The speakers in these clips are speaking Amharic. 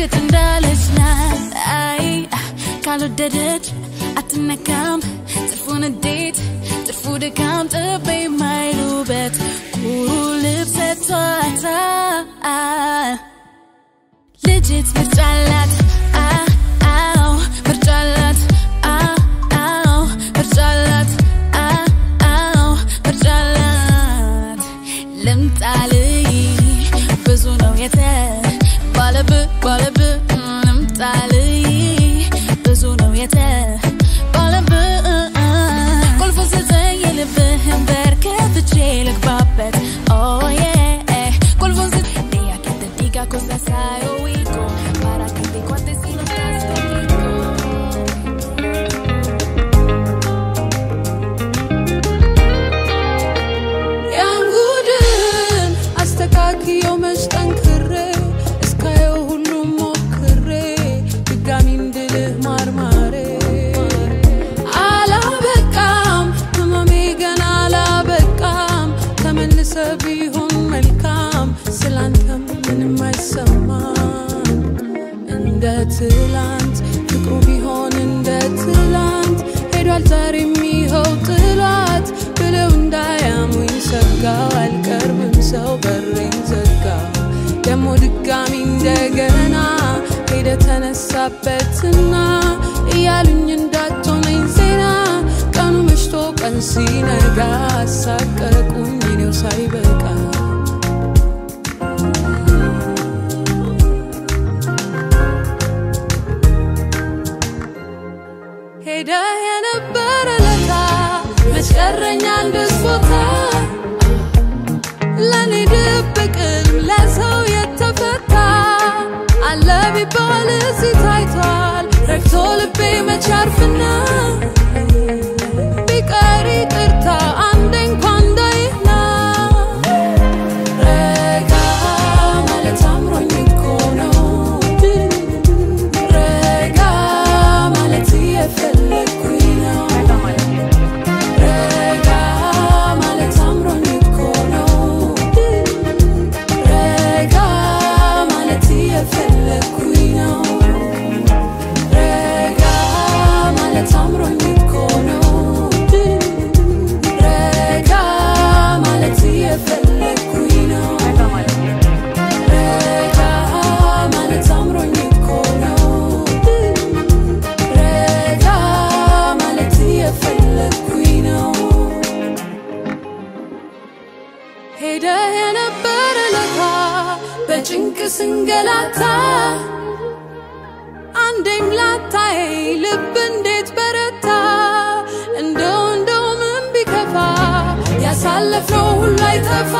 እርግጥ እንዳለች ናት አይ ካልወደደች አትነካም ጥርፉን እንዴት ጥርፉ ድካም ጥቤ የማይሉበት ኩሩ ልብስ ሰጥቷታል ልጅት ምርጫ አላት አ- አዎ ምርጫ አላት አ- አዎ ምርጫ አላት አ- አዎ ምርጫ አላት ልምጣልይ ብዙ ነው የተ ባለብ ባለብ ልምጣልይ ብዙ ነው የተ ባለብ ቁልፉ ስጠኝ የልብህን በር ከፍቼ ልግባበት ኦዬ ቁልፉን ስጠኝ Deja que te diga cosas hay oído Para que te cuentes si no estás conmigo ያንጉድን አስተካክየው መች ጠንክሬ እስካየው ሁሉም ሞክሬ ድጋሚ እንድልህ ማርማሬ አላበቃም ህመሜ ገና አላበቃም ተመልሰ ቢሆን መልካም ስላንተም ምንም አይሰማም እንደ ትላንት ፍቅሩ ቢሆን እንደ ትላንት ሄዷል ዛሬም ይኸው ጥሏት ብለው እንዳያሙኝ ሰጋው አልቀርብም ሰው በሬን ዘጋ ደግሞ ድጋሚ እንደገና ሄደ ተነሳበትና እያሉኝ እንዳትሆነኝ ዜና ቀኑ መሽቶ ቀን ሲነጋ አሳቀቁኝ እኔው ሳይበቃ ሄደ የነበረ ለታ መስቀረኛ አንድስ ቦታ ለእኔ ድብቅም ለሰው የተፈታ አለ ቢባል እዚህ ታይቷል ረግቶ ልቤ መቻርፍና ቢቀር ይቅርታ አንዴ እንኳን እንዳይና ረጋ ማለት አምሮኝ እኮ ነው ረጋ ማለት እየፈለግኩኝ ነው ረጋ ማለት አምሮኝ እኮ ነው ረጋ ማለት እየፈለግኩኝ ነው ረጋ ማለት አምሮኝ እኮ ነው ረጋ ማለት እየፈለግኩኝ ነው ረጋ ማለት አምሮኝ እኮ ነው ረጋ ማለት እየፈለግኩኝ ነው ሄደ የነበረ ለታ በጭንቅ ስንገላታ አንዴም ላታይ ልብ እንዴት በረታ እንደው እንደው ምን ቢከፋ ያሳለፍነው ሁሉ አይጠፋ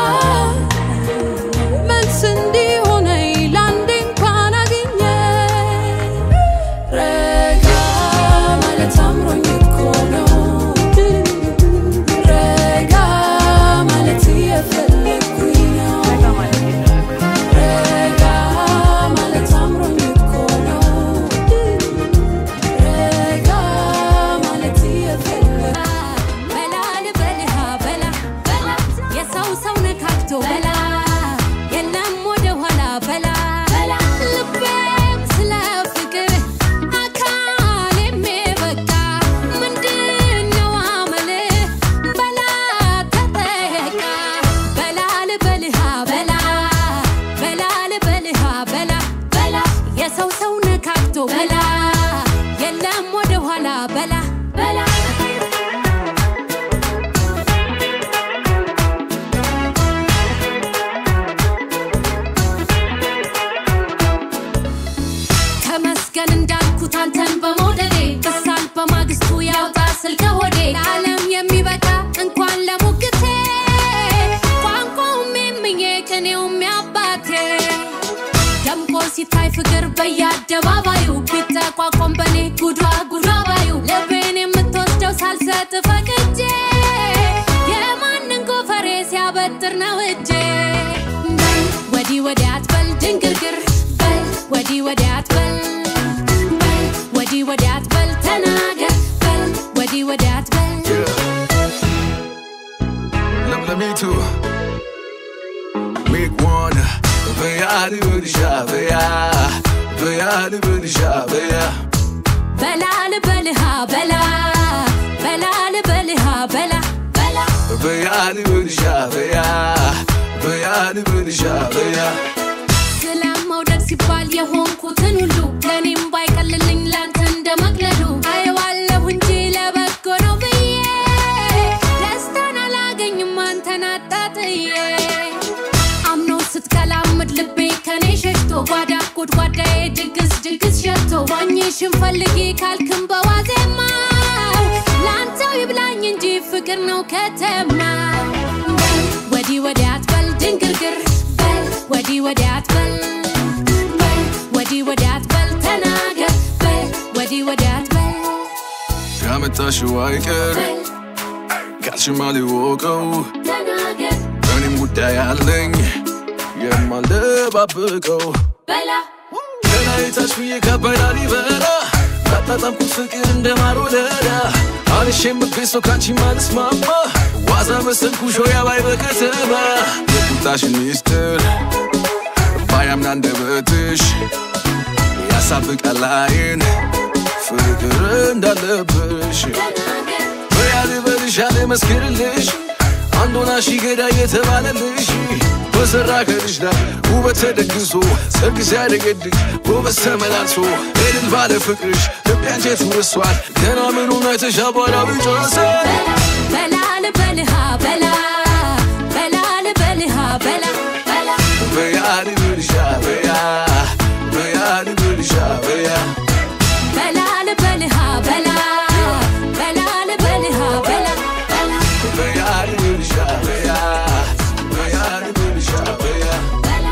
መልስ እንዲሆነኝ ለአንዴ እንኳን አገኘ ረጋ ማለት አምሮኝ እኮ ነው ረጋ ማለት እየፈለግኩኝ ነው ረጋ ማለት አምሮኝ እኮ ነው ረጋ ማለት እየፈለግ በላ ልበልሃ በላ በላ የሰው ሰው ነካክቶ በላ የለም ወደ ኋላ በላ በላ ልቤም ስለ ፍቅር አካሌም በቃ ምንድነው አመልህ በላ ተጠየቃ በላ ልበልሃ በላ በላ ልበልሃ በላ በላ የሰው ሰው ነካክቶ በላ የለም ወደ ኋላ በላ በላ ከመስገን እንዳልኩት አንተን በመውደዴ ክሳል በማግስቱ ያውጣ ስልከ ሆዴ ለዓለም የሚበቃ እንኳን ለሙግቴ ቋንቋውም የምኜ ቅኔውም ያባቴ ደምቆ ሲታይ ፍቅር በየአደባባዩ ቢጠቋቋም በኔ ጉዷ ጉዷ ባዩ ልቤን የምትወስደው ሳልሰጥ ፈቅጄ የማንን ጎፈሬ ሲያበጥር ነው እጄ በል ወዲህ ወዲያ አትበል ድንግርግር በል ወዲህ ወዲያ አትበል በል ወዲህ ወዲያ አትበል ተናገር በል ወዲህ ወዲያ አትበል Let, let me too. Make one. Veya, do the shot, veya. በያ ልበልሻ በያ በላ ልበልሃ በላ በላ ልበልሃ በላ በላ በያ ልበልሻ በያ በያ ልበልሻ በያ ስለ መውደድ ሲባል የሆንኩትን ሁሉ ለእኔም ባይቀልልኝ ላንተ እንደ መቅለሉ አየዋለሁ እንጂ ለበጎ ነው ብዬ ደስታን አላገኝም አንተን አጣጥዬ አምኖ ስትቀላምድ ልቤ ከኔ ሸሽቶ ጓዳ ጎድጓዳዬ ድግስ ድግስ ሸቶ ዋኝሽን ፈልጊ ካልክም በዋዜማው ለአንተው ይብላኝ እንጂ ፍቅር ነው ከተማ በል ወዲህ ወዲያ አትበል ድንግርግር በል ወዲህ ወዲያ አትበል በል ወዲህ ወዲያ አትበል ተናገር በል ወዲህ ወዲያ አትበል ያመጣሽው አይቀር በል ካልሽማ ሊወቀው ተናገር እኔም ጉዳይ አለኝ የማልደባብቀው በላ ከላይ ታች ብዬ ከባዳል ይበራ ያጣጣምኩት ፍቅር እንደ ማር ወለላ አንሽ የምገኝ ሰው ካንቺ ማልስማማ ዋዛ መሰልኩሽ ሆያ ባይ በከተማ የቁጣሽን ሚስጥር ባያምን አንደበትሽ ያሳብቃል አይን ፍቅር እንዳለብሽ ተናገር በያ ልበልሽ ያለ መስክርልሽ አንድ ሆና ሺ ገዳይ የተባለልሽ በሰራ ከልሽ ላይ ውበት ተደግሶ ሰርግ ሲያደገድግ ጎበዝ ተመላልሶ እልል ባለ ፍቅርሽ ልቤ አንጀት ውርሷል ገና ምኑን አይተሽ አቧራው ይጨርሳል በላ ልበልሃ በላ በላ ልበልሃ በላ በላ በያ ልበልሻ በያ በያ ልበልሻ በያ በላ ልበልሃ በላ በላ ልበልሃ በላ በላ በያ ልበልሻ በያ በያ ልበልሻ በያ በላ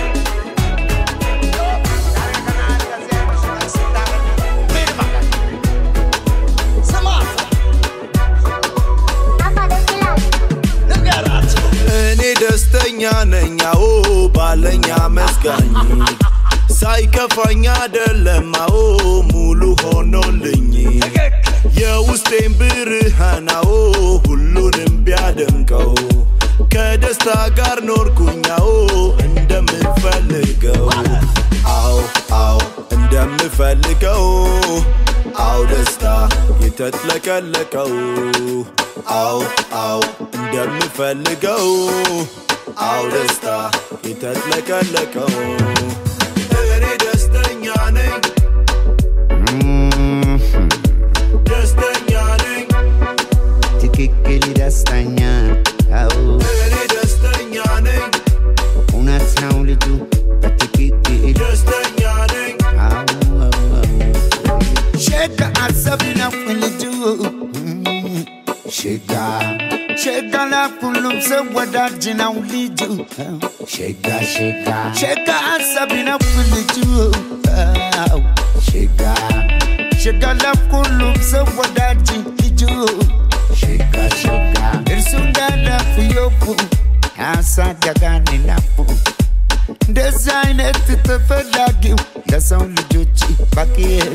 እኔ ደስተኛ ነኝ አዎ ባለኝ አመስጋኝ ሳይከፋኝ አደለም አዎ ሙሉ ሆኖልኝ የውስጤን ብርሃን አዎ ሁሉንም ቢያደምቀው ከደስታ ጋር ኖርኩኝ አዎ እንደምፈልገው አዎ አዎ እንደምፈልገው አው ደስታ የተጥለቀለቀው አው አው እንደምፈልገው አው ደስታ የተጥለቀለቀው እኔ ደስተኛ ነኝ ደስተኛ ነኝ ትክክል ደስተኛ አዎ እኔ ደስተኛ ነኝ እውነት ነው ልጁ በትክክል ደስተኛ ነኝ አዎ አዎ አዎ ሸጋ አሰብ ነው ልጁ ሸጋ ሸጋ ለሁሉም ሰው ወዳጅ ነው ልጁ ሸጋ ሸጋ ሸጋ አሰብ ነው ልጁ አዎ ሸጋ ሸጋ ለሁሉም ሰው ወዳጅ ልጁ ሸጋ ሸጋ እርሱ እንዳለፉ ዮቡ ያሳደጋን ላፉ እንደዛ አይነት ተፈላጊው ለሰው ልጆች ባቂ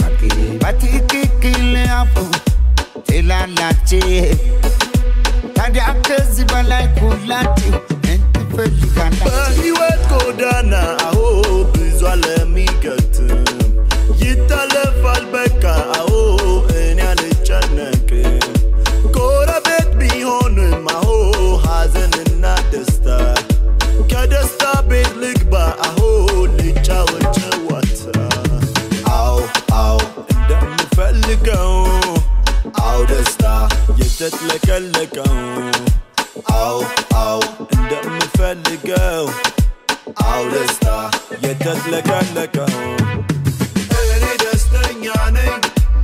በትክክል አፉ ትላላችሁ። ታዲያ ከዚህ በላይ ሁላችሁ ምን ትፈልጋላችሁ? በህይወት ጎዳና አዎ ብዙ አለሚገትም ይታለፋል በቃ አዎ እኔ አልጨነቅም ጎረቤት ቢሆንም አዎ ሐዘንና ደስታ ከደስታ ቤት ልግባ አዎ ልጫወት ጨዋታ አዎ አዎ እንደምፈልገው አዎ ደስታ የተጥለቀለቀው አዎ አዎ እንደምፈልገው አዎ ደስታ የተጥለቀለቀው እኔ ደስተኛ ነኝ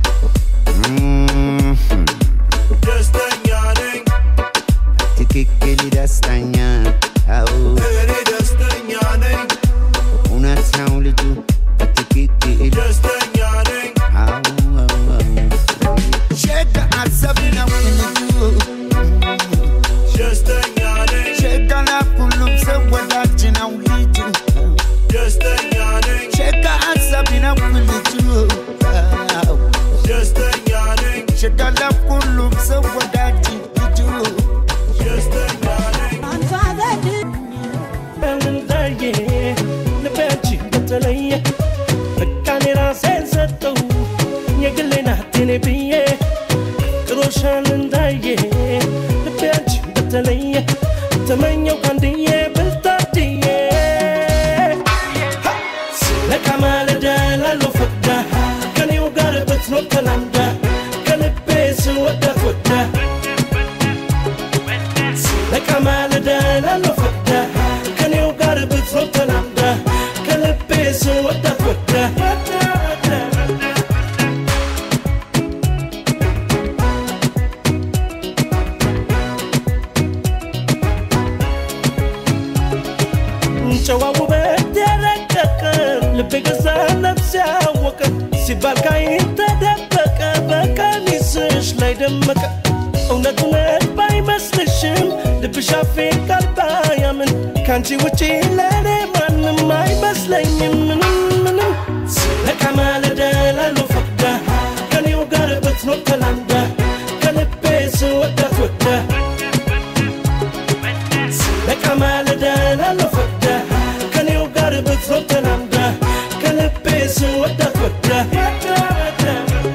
ደስተኛ ነኝ ትክክል ደስተኛ አዎ እኔ ደስተኛ ነኝ እውነት ነው ልጁ በትክክል ደስተኛ ነኝ አዎ አዎ አዎ ሸጋ አሰብ ነው ልጁ ደስተኛ ነኝ ሸጋ ለሁሉም ሰው ወዳጅ ነው ልጁ ደስተኛ ነኝ ሸጋ አሰብ ነው ልጁ አዎ ደስተኛ ነኝ ሸጋ ለሁሉም ሰው ወዳጅ ልጁ ደስተኛ ነኝ በልልታዬ ልቤያችን በተለየ በቃ ሰጠው የግሌ ናት የኔ ብዬ ጥሮሻል እንዳየ ልቤ አንቺን በተለየ ተመኘው ካንድዬ ብልታድዬ ለካ ማለዳ ላለው ፈቅዳ ከኔው ጋር ብትኖር ተላምዳ ከልቤ ስወዳት ወዳ ለካ ማለዳ ላለው ፈቅዳ ከኔው ጋር ብትኖር ተላምዳ ከልቤ ስወዳት ወዳ ወዳ ወዳ ጨዋው ውበት የረቀቀ ልቤ ገዛ ነፍስ ያወቀ ሲባል ካይን ተደበቀ በቀሚስሽ ላይ ደመቀ እውነት እውነት ባይመስልሽም ልብሽ አፌ ቃል ባያምን ከአንቺ ውጪ ለእኔ ማንም አይመስለኝም ምንም ምንም ለካ ማለዳ ላለው ፈቅዳ ከኔው ጋር ብትኖር ተላምዳ ከልቤ ስወዳት ወዳ ለካ ማለዳ ላለው ፈቅዳ ከኔው ጋር ብትኖር ተላምዳ ከልቤ ስወዳት ወዳ ወዳ ወዳ ወዳ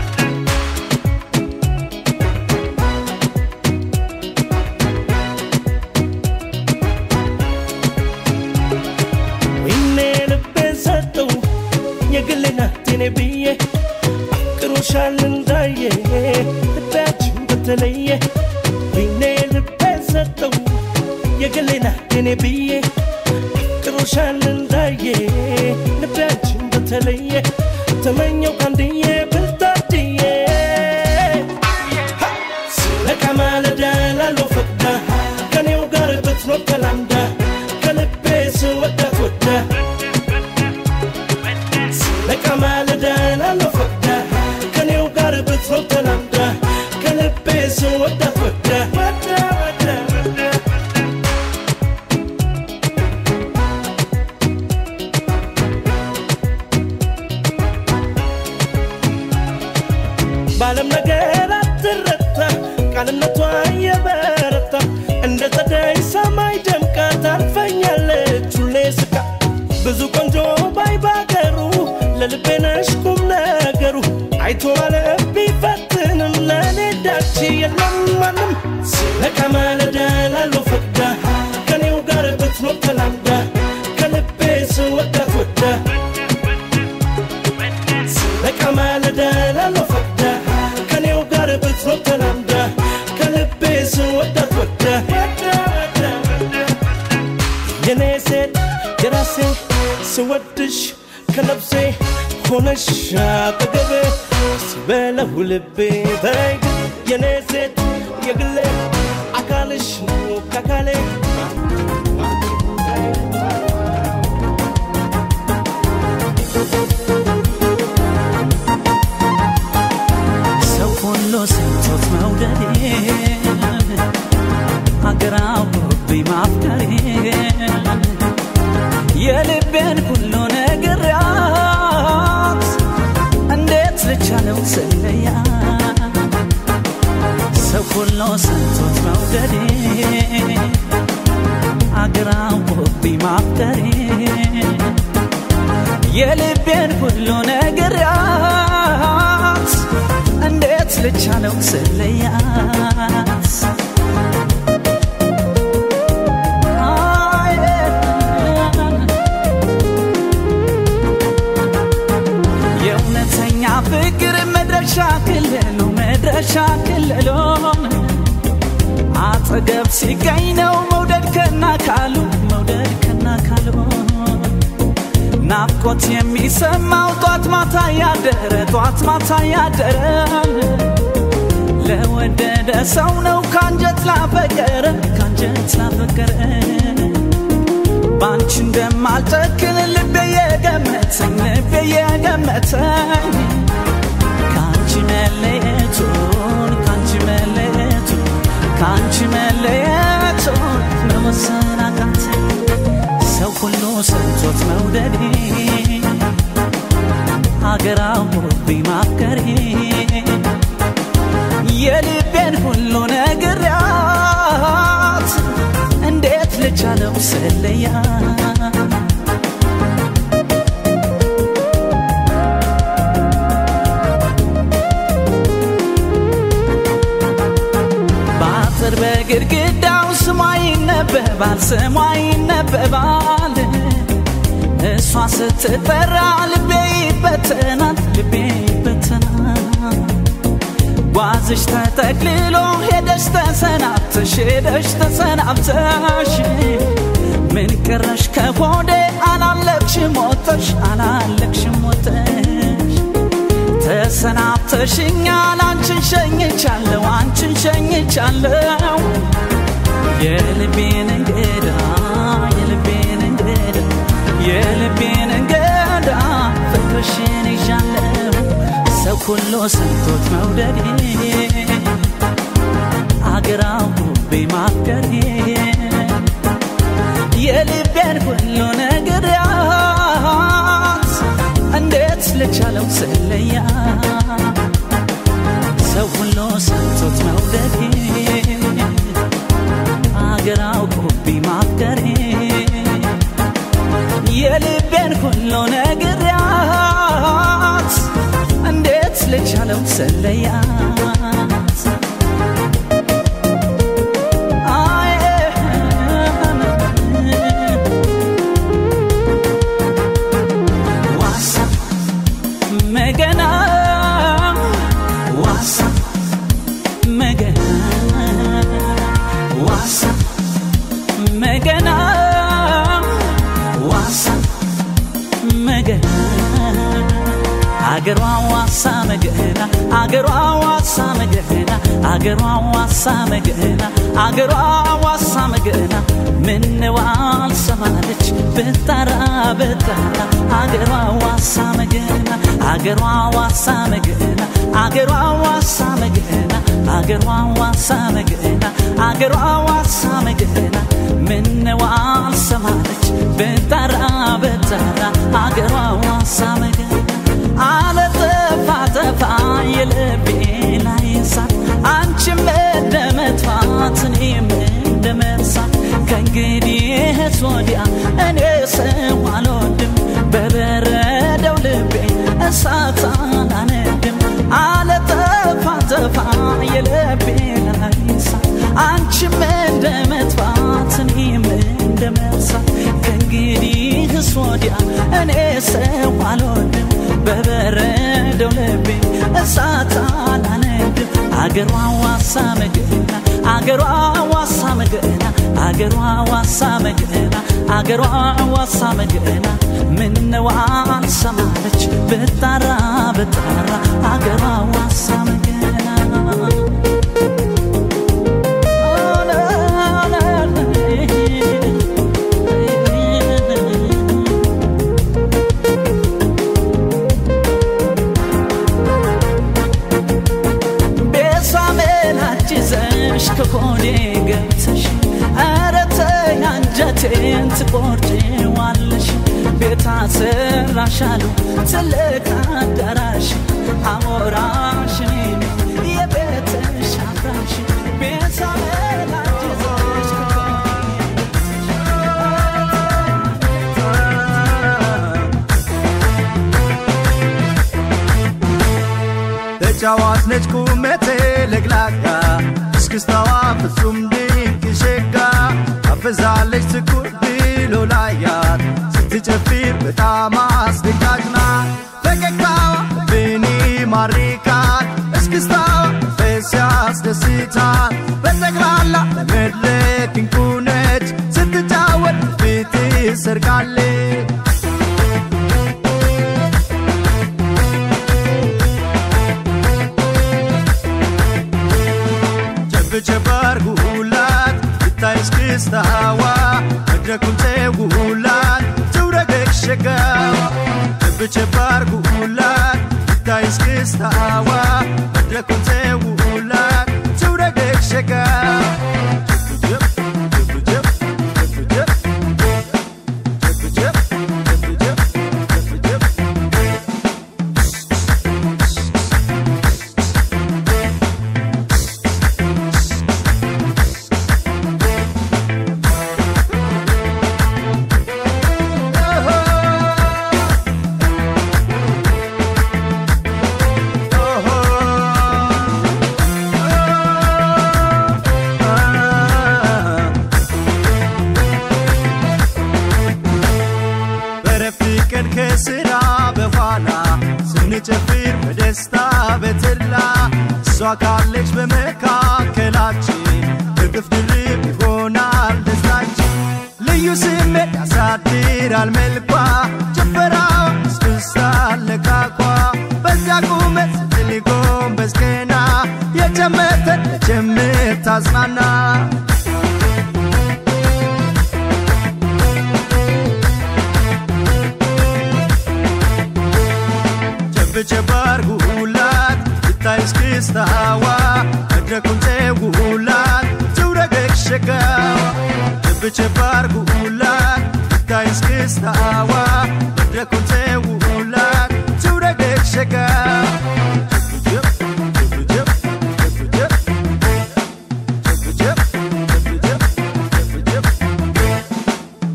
ወይኔ ልቤን ሰጠው የግሌ ናት የኔ ብዬ አፍቅሮሻል እንዳየ ልቤያችን በተለየ ወይኔ ልቤን ሰጠው የግሌ ናት የኔ ብዬ አፍቅሮሻል እንዳየ ልቤያችን በተለየ ተመኘው ካንድዬ ብልታድዬ ለካ ማለዳ ላለው ፈቅዳ ከኔው ጋር ብትኖር ተላምዳ ከልቤ ስወዳት ወዳ ለካ ማለዳ ላለው ፈቅዳ ከኔው ጋር ብትኖር ተላምዳ ከልቤ ስወዳት ወዳ ወዳ ወዳ ወዳ በዓለም ነገር አትረታ ቃልነቷ የበረታ እንደ ጸደይ ሰማይ ደምቃ ታልፈኛለች ሁሌ ስቃ ብዙ ቆንጆ ባይ ባገሩ ለልቤ ነሽ ቁም ነገሩ አይቶ ማለፍ ቢፈትንም ለእኔ ዳች የለም ማንም ለካ ማለዳ ላለው ፈቅዳ ከኔው ጋር ብትኖር ተላምዳ ከልቤ ስወዳት ወዳ ለካ ማለዳ ላለው ፈቅዳ ከኔው ጋር ብትኖር ተላምዳ ከልቤ ስወዳት ወዳ ወዳ ወዳ ወዳ የኔ ሴት የራሴ ስወድሽ ከነፍሴ ሆነሽ አጠገቤ ሲበለው ልቤ ተይ የኔ ሴት የግሌ አካልሽ ነው ከአካሌ ሰው ሁሉ ሰምቶት መውደዴ ሀገር አውሮብኝ ማፍቀሬ የልቤን ሁሉ ነግሬያት እንዴት ልቻለው ስለያ ሰው ሁሉ ሰምቶት መውደዴ ሀገር አውሮብኝ ማፍቀሬ የልቤን ሁሉ ነግሬያት እንዴት ልቻለው ስለያት አይ የእውነተኛ ፍቅር መድረሻ ክልሉ መድረሻ ክልሉ አጠገብ ሲገኝ ነው መውደድ ከና ካሉ መውደድ ከና ካሉ ናፍቆት የሚሰማው ጧት ማታ ያደረ ጧት ማታ ያደረ ለወደደ ሰው ነው ካንጀት ላፈቀረ ካንጀት ላፈቀረ ባንቺ እንደማልጨክን ልቤ የገመተኝ ልቤ የገመተኝ ካንቺ መለየቱን ካንቺ መለየቱን ካንቺ መለየቱን መወሰን አቃተኝ ሰው ሁሉ ሰምቶት መውደዴ ሀገር አውሮብኝ ማፍቀሬ የልቤን ሁሉ ነግሬያት እንዴት ልቻለው ስለያት ግድግዳው ስሟ ይነበባል ስሟ ይነበባል እሷ ስትጠራ ልቤ ይበተናል ልቤ ይበተናል ጓዝሽ ተጠቅልሎ ሄደሽ ተሰናብተሽ ሄደሽ ተሰናብተሽ ምን ቀረሽ ከሆዴ አላለቅሽም ሞተሽ አላለቅሽም ሞተሽ ተሰናብተሽኛል አንቺን ሸኝቻለሁ አንቺን ሸኝቻለሁ የልቤን እንግዳ የልቤን እንግዳ የልቤን እንግዳ ፍቅርሽን ይዣለሁ ሰው ሁሉ ሰምቶት መውደዴ አገር አውሮቤ ማፍቀሬ የልቤን ሁሉ ነግሬያት እንዴት ልቻለው ስለያ ሰው ሁሉ ሰምቶት መውደዴ አገር አውቆቢ ማፍቀሬ የልቤን ሁሉ ነግሬያት እንዴት ልቻለው ስለያት አይ ዋሳ መገና ዋሳ መገና ዋሳ መገና ዋሳ መገና አገሯ ዋሳ መገና አገሯ ዋሳ መገና አገሯ ዋሳ መገና አገሯ ዋሳ መገና ምነው አልሰማለች ብጠራ ብጠራ አገሯ ዋሳ መገና አገሯ ዋሳ መገና አገሯ ዋሳ መገና አገሯ ዋሳ መገና አገሯ ዋሳ መገና ምነው አልሰማለች ብጠራ ብጠራ አገሯ ዋሳ መገና አለጠፋ ጠፋ የልቤ ላይ እሳት አንቺም እንደ መጥፋት እኔም እንደ መርሳት ከእንግዲህስ ወዲያ እኔ ሰው አልወድም በበረደው ልቤ እሳት አላነድም አለጠፋ ጠፋ የልቤ ላይ እሳት አንቺም እንደ መጥፋት እኔም እንደ መርሳት ከእንግዲህስ ወዲያ እኔ ሰው አልወድም በበረደው ልቤ እሳት አላነድም አገሯ ዋሳ መገና አገሯ ዋሳ መገና አገሯ ዋሳ መገና አገሯ ዋሳ መገና ምነው አልሰማለች ብጣራ ብጣራ አገሯ ዋሳ መገና ቤሳሜላች ይዘሽ ከሆዴ ገብተሽ ኧረ ተይ አንጀቴን ትቆርጪዋለሽ ቤት አሰራሻለሁ ትልቅ አዳራሽ አሞራሽ እኔ ነኝ የቤትሽ አፍራሽ ቤሳሜላች ይዘሽ ተጫዋች ነች ቁመቴ ለግላጋ እስክስታዋ ፍጹም ድንቅ ሸጋ አበዛለች ትኩር ብሎ ላያት ስትጨፍር በጣም አስደንጋጭ ናት ፈገግታዋ ብኒ ማሪካት እስክስታዋ ፈስ ያስደስታል በጠቅላላ ለመድረክ እንቁ ነች ስትጫወት ፊት ሰርቃለች ጨብጨብ አርጉላት ብታይ እስክስታዋ መድረኩን ተውላት ትውረገግ ሸጋዋ ጨብጨብ አርጉላት ብታይ እስክስታዋ መድረኩን ተውላት ትውረገግ ሸጋዋ ጀብ ጀብ ጀብ ጀብ ጀብ ጀብ ጀብ ጀብ እንጨፍር በደስታ በተድላ እሷ ካለች በመካከላችን እጥፍ ድርብ ይሆናል ደስታችን ልዩ ስሜት ያሳድራል መልኳ ጭፈራዋ ያስደስታል ለቃቋ በዚያ ቁመት ስትል ጎንበስ ቀና የጀመተን ጀምር ታጽናና ጨብጨብ አርጉላት ይታይ እስክስታዋ መድረኩን ጨውላት ትውረገግ ሸጋዋ ጨብጨብ አርጉላት ይታይ እስክስታዋ መድረኩን ጨውላት ትውረገግ ሸጋዋ ጨብጨብ ጨብጨብ ጨብጨብ ጨብጨብ ጨብጨብ ጨብጨብ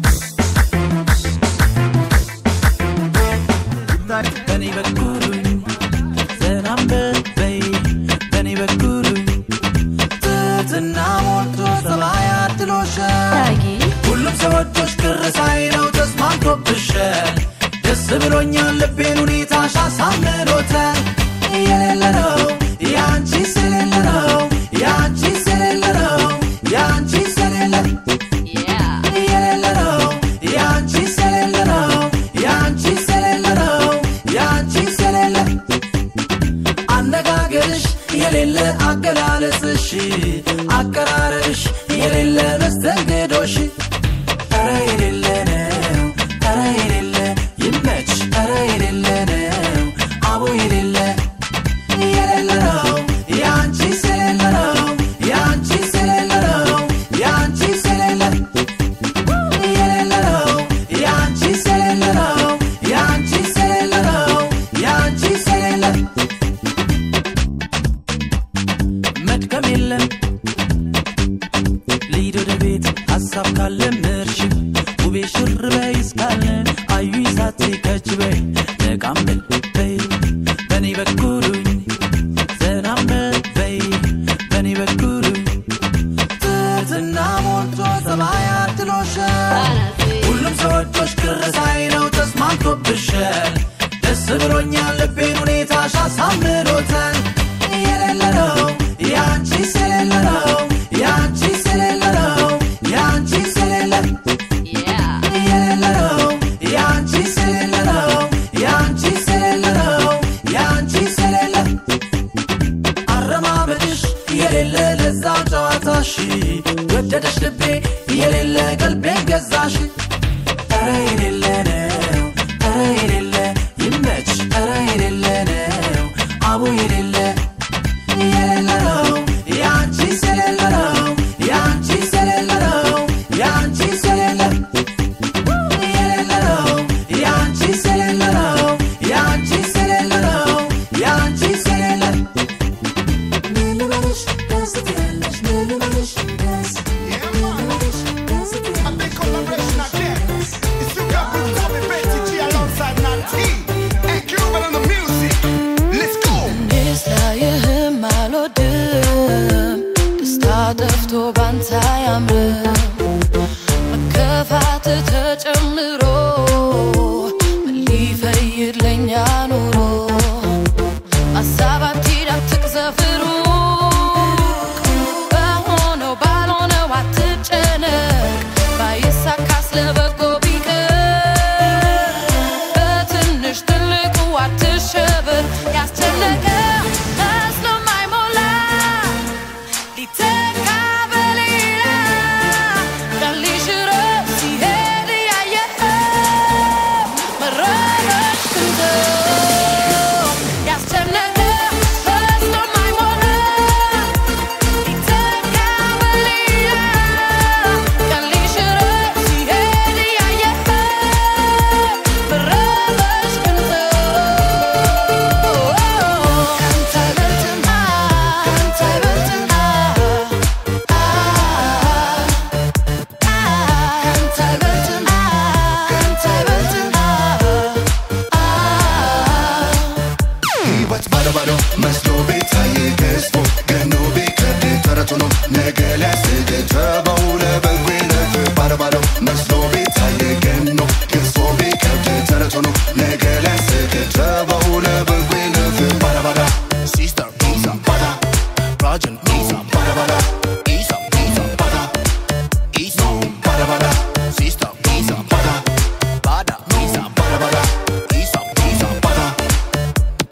በኔ በኩሉኝ ሰላም በይ በኔ በኩሉኝ ትህትና ሞልቶ ሰማይ አድሎሻል ሁሉም ሰዎቾች ቅር ሳይለው ተስማምቶብሻል ደስ ብሎኛል ልቤን ሁኔታሽ አሳምሮታል የሌለ ነው የአንቺ ስለሌለ ነው የአንቺ ስለሌለ ነው የአንቺ ስለሌለ የሌለ ነው የአንቺ ስለሌለ ነው የአንቺ ስለሌለ ነው የአንቺ ስለሌለ አነጋገርሽ የሌለ አገላለጽሽ አቀራረብሽ የሌለ መስተንግዶሽ ኧረ የሌለ ነው ኧረ የሌለ ይመች ኧረ የሌለ ነው አቦ የሌለ የሌለ ነው የአንቺ ስለሌለ ነው የአንቺ ስለሌለ ነው የአንቺ ስለሌለ የሌለ ነው የአንቺ ስለሌለ ነው የአንቺ ስለሌለ ነው የአንቺ ስለሌለ መድከም የለም ልሂድ ወደ ቤት ሀሳብ ካለ ምርሽ ውቤ ሽር በይ እስካለ አዩኝ ሳቴ ከች በይ ነቃም በል በይ በኔ በኩሉኝ ዘናም በይ በኔ በኩሉኝ ትህትና ሞልቶ ሰማይ አድሎሻል ሁሉም ሰዎቾች ቅር ሳይለው ተስማምቶብሻል ደስ ብሎኛል ልቤን ሁኔታሽ አሳምሮታል የሌለ ነው የአንቺ ስለሌለ ነው የአንቺ ስለሌለ ነው የአንቺ ስለሌለ የሌለ ነው የአንቺ ስለሌለ ነው የአንቺ ስለሌለ ነው የአንቺ ስለሌለ አረማመድሽ የሌለ ለዛ ጨዋታሽ ወደደሽ ልቤ የሌለ ቀልቤን ገዛሽ ኧረ የሌለ ነው ኧረ የሌለ ይመች ኧረ የሌለ ነው አቦ የሌለ የሌለ ነው የአንቺ ስለሌለ ነው የአንቺ ስለሌለ ነው የአንቺ ስለሌለ የሌለ ነው የአንቺ ስለሌለ ነው የአንቺ ስለሌለ ነው የአንቺ ስለሌለ ምን ልበልሽ ደስ ትያለሽ ምን ልበልሽ ደስ A big collaboration again. It's you got Blue Copy Betty G alongside Nati. And Cuban on the music. Let's go. እኔስ ላይህም አልወድም ደስታ ጠፍቶ ባንተ አያምርም መከፋት ተጨምሮ ምን ሊፈይድ ለኛ ኑሮ ሀሳብ አትሂድ አትቅዘፍሩ በሆነው ባልሆነው አትጨነቅ ባይሳካስ ለበጎ ቢቀር በትንሽ ትልቁ አትሸበር ያስጨነቀ መስሎ ማይሞላ ሊተካ በሌላ ቀን ሊሽረው ሲሄድ ያየኸው መረበሽ ክንተው ያስጨነቀ መስሎ ማይሞላ ሊተካ በሌላ ቀን ሊሽረው ሲሄድ ያየኸው መረበሽ ክንተው ካንተ አይበልጥም ካንተ አይበልጥም ካንተ አይበልጥም ካንተ አይበልጥም ሕይወት ባዶ ባዶ መስሎ ቤታይ ገዝፎ ገኖ ቢከብድ ተረቱ ነው ነገ ሊያስድ ተበው ለበጎነት ባዶ ባዶ መስሎ ቤታይ ገኖ ገዝፎ ቢከብድ ተረቱ ነው ነገ ሊያስድ ተበው ለበጎ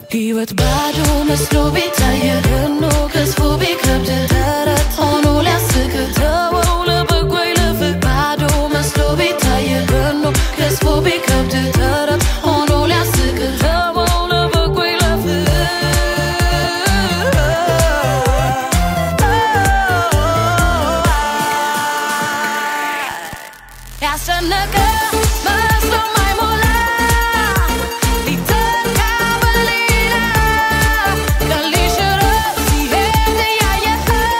ሕይወት ባዶ መስሎ ቢታየ ገኖ ገዝፎ ቢከብድ ተረት ሆኖ ሊያስቅ ተወው ለበጎ ይለፍ ባዶ መስሎ ቢታየ ገኖ ገዝፎ ቢከብድ ተረት ሆኖ ሊያስቅ ተወው ለበጎ ይለፍ ያስጨነቀ መስሎ ማይሞላ ሊተካ በሌላ ቀን ሊሽረው ሲሄድ እያየኸው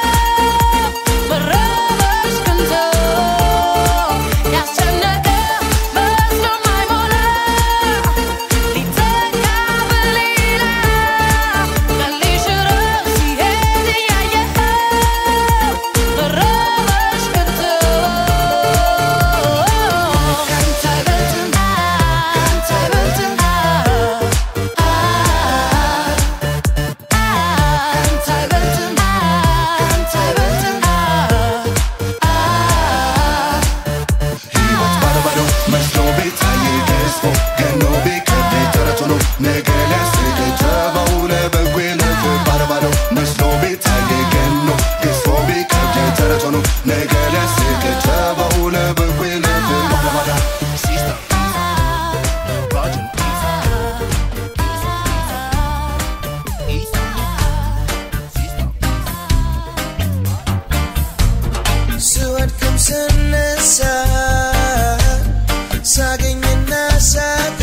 መረበሽ ቀንቶ ያስጨነቀ መስሎ ማይሞላ ሊተካ በሌላ ቀን ሊሽረው ሲሄድ እያየኸው መረበሽ ቀንቶ ካንተ አይበልጥም ካንተ አይበልጥም ካንተ አይበልጥም ካንተ አይበልጥም ሕይወት ባዶ ባዶ መስሎ ቢታይ ገዝፎ ገኖ ቢከብድ ተረት ሆኖ ነገ ሊያስቅ ተባው ለበጎ ይለፍ ባዶ ባዶ መስሎ ቢታይ ገኖ ገዝፎ ቢከብድ ተረት ሆኖ ነገ ሊያስቅ ተባው ለበጎ ይለፍ ባዶ ባዶ ሲስተም Roger. ስወድቅም ስነሳ ሳገኝና ሳቃ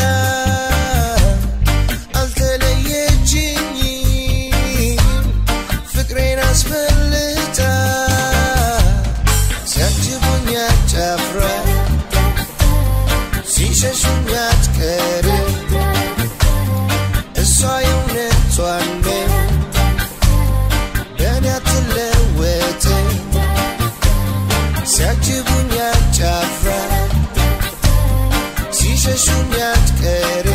አልተለየችኝም ፍቅሬን አስፈልጣ ሲያጅቡኝ አጫፍራ ሲሸሹኝ አትቀር እሷ የእውነቷን ነው በእኔ አትለወጥም ሲያጅቡኝ አጫፍራ ሲሸሹኝ አትቀር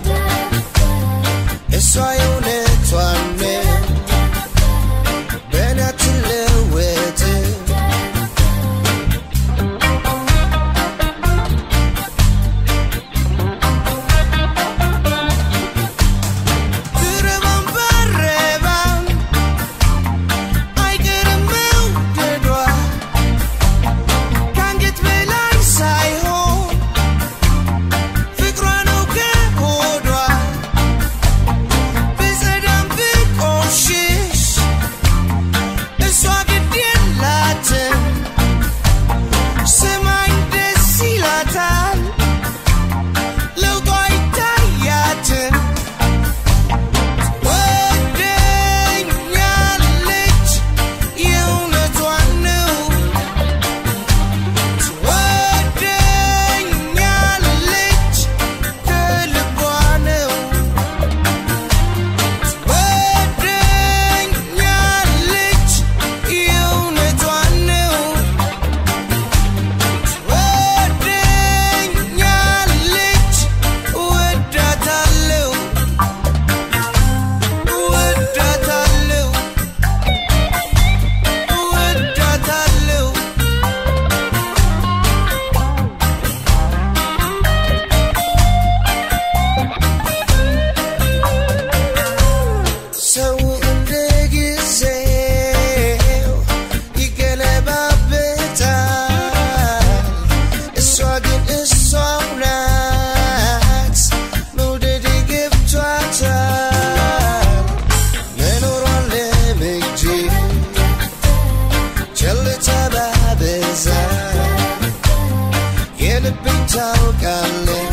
እሷ የእውነቷን ነው በእኔ አትለወጥም ብረባም ባረባም አይቀርም መውደዷ ከአንገት በላይ ሳይሆን ፍቅሯ ነው ከሆዷ ብጸዳም ብቆሽሽ እሷ ግድ የላትም ሰማይ ደስ ይላታል ለውጧ አይታያትም ወደኛለች የእውነቷን ነው ትወደኛለች ከልቧ ነው ትወደኛለች የእውነቷን ነው ትወደኛለች እወዳታለሁ እወዳታለሁ እወዳታለሁ ሰው እንደ ጊዜው ይገለባበጣል እሷ ግን እሷው ናት መውደድ ገብቷታል መኖሯን ለምጄ ቸልታ ባበዛ የልቤን ታውቃለች